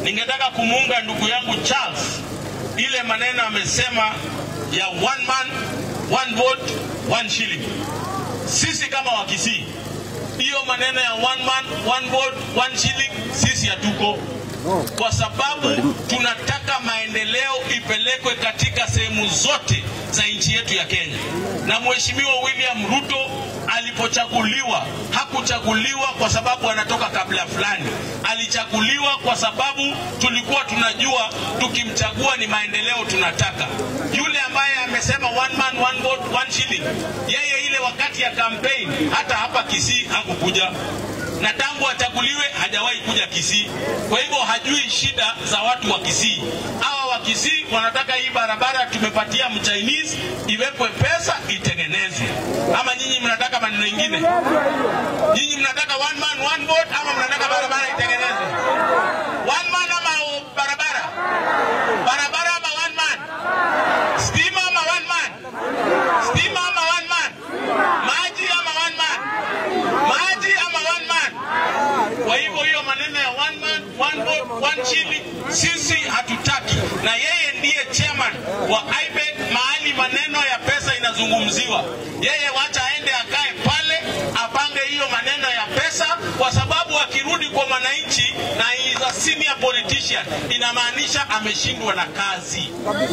ningetaka kumuunga ndugu yangu Charles, ile maneno amesema ya one man one vote one shilling. Sisi kama Wakisii, hiyo maneno ya one man one vote one shilling, sisi hatuko kwa sababu tunataka maendeleo ipelekwe katika sehemu zote za nchi yetu ya Kenya. Na Mheshimiwa William Ruto alipochaguliwa hakuchaguliwa kwa sababu anatoka kabila fulani, alichaguliwa kwa sababu tulikuwa tunajua tukimchagua ni maendeleo tunataka. Yule ambaye amesema one man one vote one shilling, yeye ile wakati ya campaign hata hapa Kisii hakukuja na tangu achaguliwe hajawahi kuja Kisii. Kwa hivyo hajui shida za watu wa Kisii. Hawa wa Kisii wanataka hii barabara tumepatia mchinese iwekwe pesa itengenezwe, ama nyinyi mnataka maneno mengine? Nyinyi mnataka one man one vote ama mnataka barabara itengenezwe? One man ama barabara? Barabara ama one man? Stima ama one man? Stima ama one man? Maji ama one man? Maji ama one man? Kwa hivyo hiyo maneno ya one man one vote one shilling sisi hatutaki, na yeye ndiye chairman wa IBEC mahali maneno ya pesa inazungumziwa. Yeye wacha aende akae pale apange hiyo maneno ya pesa, kwa sababu akirudi kwa mwananchi na he is a senior politician, inamaanisha ameshindwa na kazi,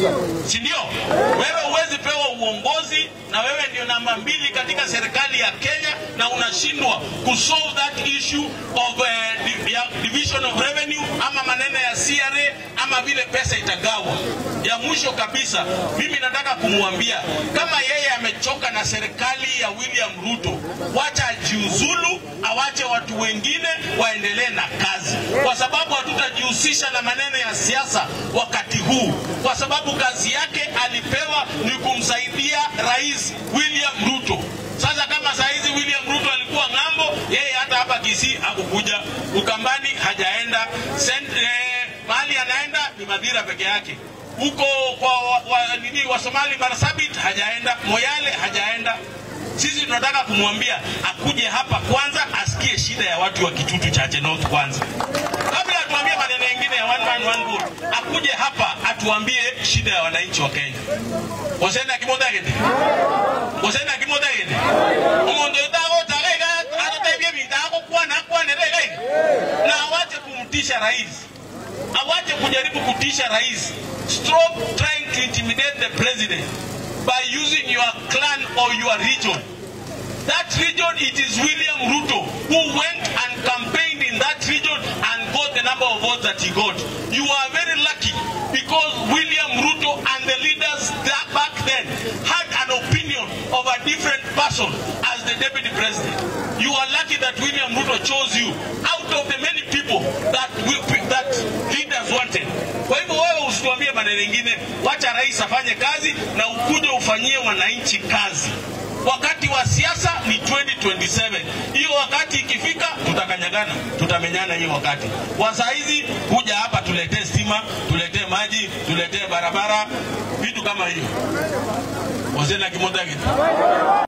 si ndio? Wewe huwezi pewa uongozi na wewe ndio namba mbili katika serikali ya Kenya na unashindwa kusolve that issue of uh, di- ya division of revenue ama maneno ya CRA ama vile pesa itagawa. Ya mwisho kabisa, mimi nataka kumwambia kama yeye amechoka na serikali ya William Ruto, wacha ajiuzulu, awache watu wengine waendelee na kazi, kwa sababu hatutajihusisha na maneno ya siasa wakati huu, kwa sababu kazi yake alipewa ni kumsaidia Rais William Ruto. Sasa kama saa hizi William Ruto alikuwa ng'ambo, yeye hata hapa Kisii hakukuja, Ukambani hajaenda, Sen, eh, mahali anaenda ni Madhira peke yake huko kwa wa, wa, nini wa Somali Marsabit hajaenda, Moyale hajaenda. Sisi tunataka kumwambia akuje hapa kwanza, asikie shida ya watu wa Kitutu Chache North kwanza, kabla atuambie maneno mengine ya one man one vote. Akuje hapa atuambie shida ya wananchi wa Kenya. Osenda kimodagete osenda kimodagete umuntu utakotaga atatebye bitako kwana kwana rege na awache kumtisha rais awache kujaribu kutisha rais. Stop trying to intimidate the president by using your clan or your region. That region, it is William Ruto who went and campaigned in that region and got the number of votes that he got. You are very lucky because William Ruto and the leaders that back then had an opinion of a different person as the deputy president. You are lucky that William Ruto chose you out of the many people that we, that leaders wanted. Kwa hivyo wewe usituambie maneno mengine, wacha rais afanye kazi na ukuje ufanyie wananchi kazi. Wakati wa siasa ni 2027. Hiyo wakati ikifika, tutakanyagana, tutamenyana hiyo wakati. Kwa saa hizi kuja hapa tuletee stima, tuletee maji, tuletee barabara, vitu kama hiyo. Wazee na kimodagi.